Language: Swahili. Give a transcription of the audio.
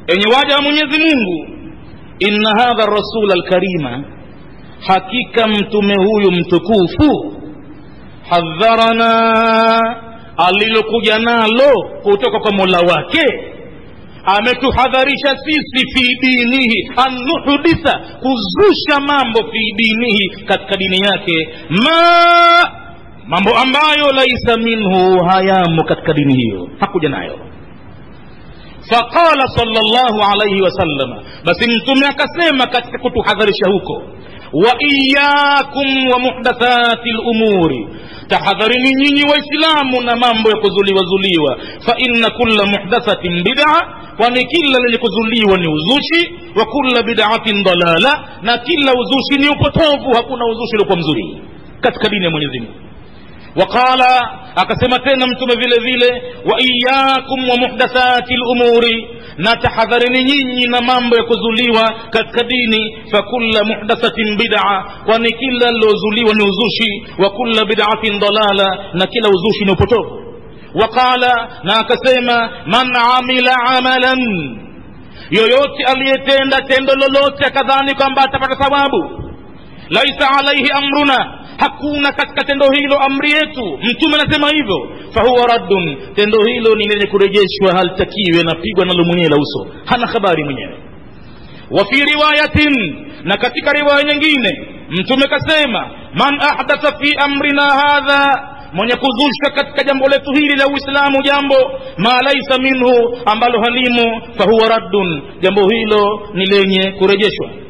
enye waja wa mwenyezi mungu inna hadha rasula alkarima hakika mtume huyu mtukufu hadharana alilokuja nalo kutoka kwa mola wake ametuhadharisha sisi fi dinihi an nuhditha kuzusha mambo fi dinihi katika dini yake ma mambo ambayo laisa minhu hayamo katika dini hiyo hakuja nayo faqala salllahu alaihi wasallama basi mtume akasema katika kutuhadharisha huko wa iyakum wa muhdathati lumuri tahadharini nyinyi waislamu na mambo ya kuzuliwazuliwa fa inna kulla muhdathatin bid'a kwani kila lenye kuzuliwa ni uzushi wa kulla bid'atin dalala na kila uzushi ni upotovu hakuna uzushi uliokuwa mzuri katika dini ya mwenyezi mungu waqala akasema tena mtume vile vile wa iyakum wa muhdathati lumuri na tahadharini nyinyi na mambo ya kuzuliwa katika dini fakulla muhdathatin bid'a kwani kila lilozuliwa ni uzushi wa kulla bid'atin dalala na kila uzushi ni upotovu waqala na akasema man amila amalan yoyote aliyetenda tendo lolote akadhani kwamba atapata thawabu laisa alaihi amruna hakuna katika tendo hilo amri yetu mtume anasema hivyo fahuwa raddun tendo hilo ni lenye kurejeshwa halitakiwi anapigwa nalo mwenyewe la uso hana habari mwenyewe wa fi riwayatin na katika riwaya nyingine mtume kasema man ahdatha fi amrina hadha mwenye kuzusha katika jambo letu hili la uislamu jambo ma laisa minhu ambalo halimo fahuwa raddun jambo hilo ni lenye kurejeshwa